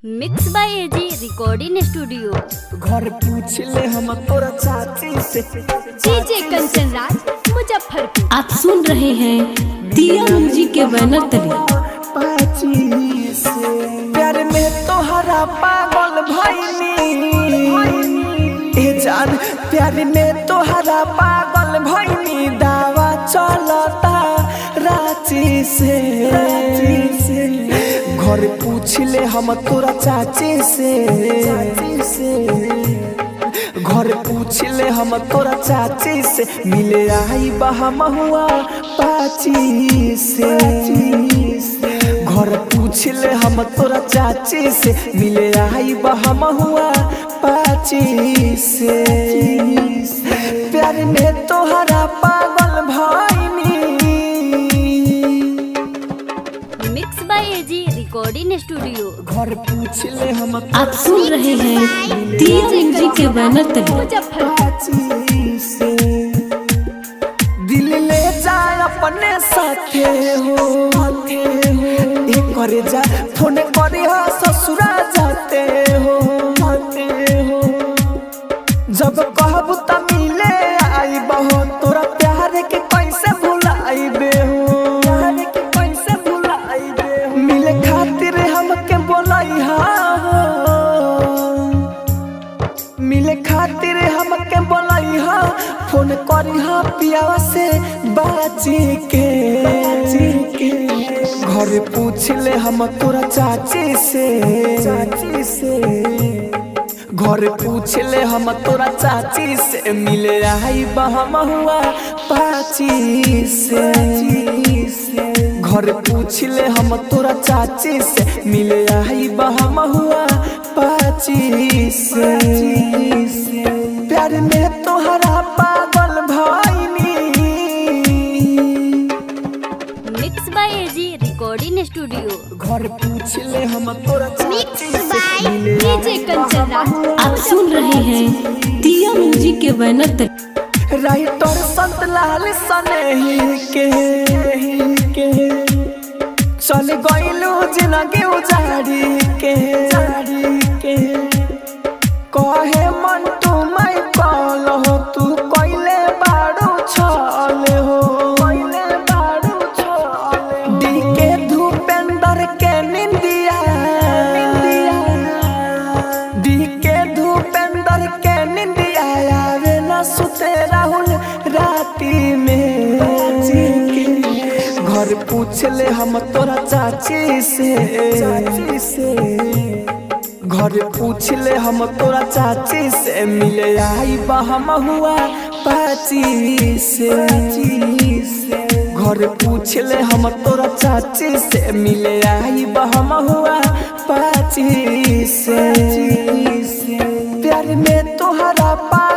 mix by AG recording studio घर पूछ ले हम तोरा चाची से डीजे कंचन राज मुजफ्फरपुर आप सुन रहे हैं दिया म्यूजिक के बैनर तले पाची से प्यार में तोहरा पागल भइनी ए जान प्यार में तोहरा पागल भइनी दावा चलता रांची से रांची से घर पूछ ले हम तोरा चाची से चाची से घर पूछ ले हम तोरा चाची से मिले आई बहम हुआ पाची से घर पूछ ले हम तोरा चाची से मिले आई बहम हुआ पाची से प्यार में तोहरा पागल भइनी mix by AG recording studio घर पूछ ले हम आप सुन रहे हैं दिया म्यूजिक के बैनर तले मुजफ्फरपुर से दिल ले जाए अपने साथे हो साथे हो एक करे जा फोन करे हा ससुरा जाते हो जाते हो जब कहब त मिले आई बहो तोरा प्यार के कैसे भुलाइबे हो प्यार के कैसे भुलाइबे हो मिले खातिर हमके बोलाई हा मिले खातिर हमके बोलाई हा फोन करी हा पियावा से बाजी के के घर पूछ ले हम तोरा चाची से चाची से घर पूछ ले हम तोरा चाची से मिले आई बहम हुआ पाची से घर पूछ ले हम तोरा चाची से मिले आई बहम हुआ पाची से प्यार में तोहरा पागल भइनी mix by AG recording studio घर पूछ ले हम तोरा चाची से मिले डीजे कंचन राज आप सुन रहे हैं दिया म्यूजिक के बैनर तले राइटर संत लाल सनेही के के चल गइलू जिंदगी उजाड़ी के उजाड़ी के कहे मन तू मैं कल हो तू कइले बाड़ू छल हो कइले बाड़ू छल डी के धूपेंद्र के निंदिया निंदिया डी के धूपेंद्र के निंदिया आवे न सुते राहुल राती में घर पूछ ले हम तोरा चाची से चाची से घर पूछ ले हम तोरा चाची से मिले आई बहम हुआ पाची से घर पूछ ले हम तोरा चाची से मिले आई बहम हुआ पाची से प्यार में तोहरा पा